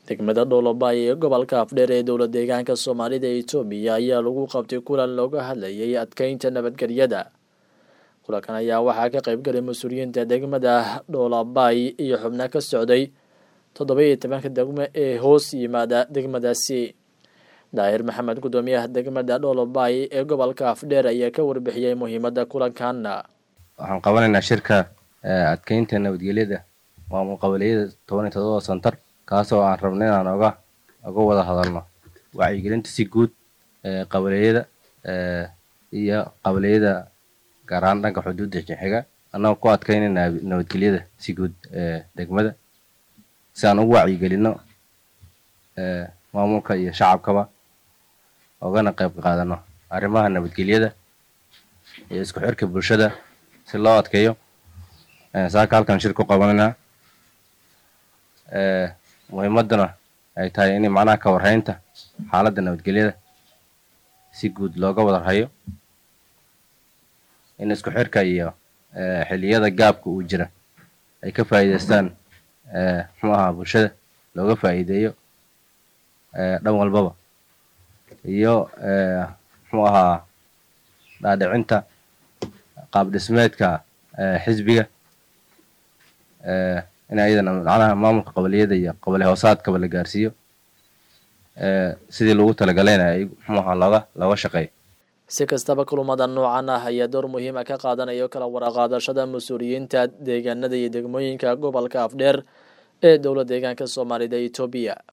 degmada dhoolobay ee gobolka afdheer ee dowla deegaanka soomaalida etoobiya ayaa lagu qabtay kulan looga hadlayay adkeynta nabadgelyada kulankan ayaa waxaa ka qayb galay mas-uuliyiinta degmada dhoolabay iyo xubno ka socday toddoba iyo tobanka degmo ee hoos yimaada degmadaasi daahir maxamed guddoomiyaha degmada dhoolobay ee gobolka afdheer ayaa ka warbixiyey muhiimada kulankanna waxaan qabanaynaa shirka adkeynta nabadgelyada maamul qabaliyada toban iyo todoba santar kaasoo aan rabno inaan oga oga wada hadalno wacyigelinta si guud qabaliyada iyo qabaliyada gaar ahaan dhanka xuduudda xiga annagoo ku adkeynayna nabadgelyada si guud degmada si aan ugu wacyigelino maamulka iyo shacabkaba ogana qayb qaadano arrimaha nabadgelyada iyo isku xirka bulshada si loo adkeeyo saaka halkan shir ku qabanaynaa muhiimaduna ay tahay in macnaha ka warhaynta xaaladda nabadgelyada si guud looga wadarhayo in isku xirka iyo xilliyada gaabka uu jira ay ka faa'iidaystaan muxuu ahaa bulshada looga faa'iideeyo dhan walbaba iyo muxuu ahaa dhaadhicinta qaab dhismeedka xisbiga in ayadana macnaha maamulka qabaliyada iyo qabali hoosaadkaba la gaarsiiyo sidii lagu talagalayna ay muxuu ahaa looga looga shaqeeyo si kastaba kulumada noocan ah ayaa door muhiima ka qaadanayo kala waraqaadashada mas-uuliyiinta deegaanada iyo degmooyinka gobolka afdheer ee dowla deegaanka soomaalida etoobiya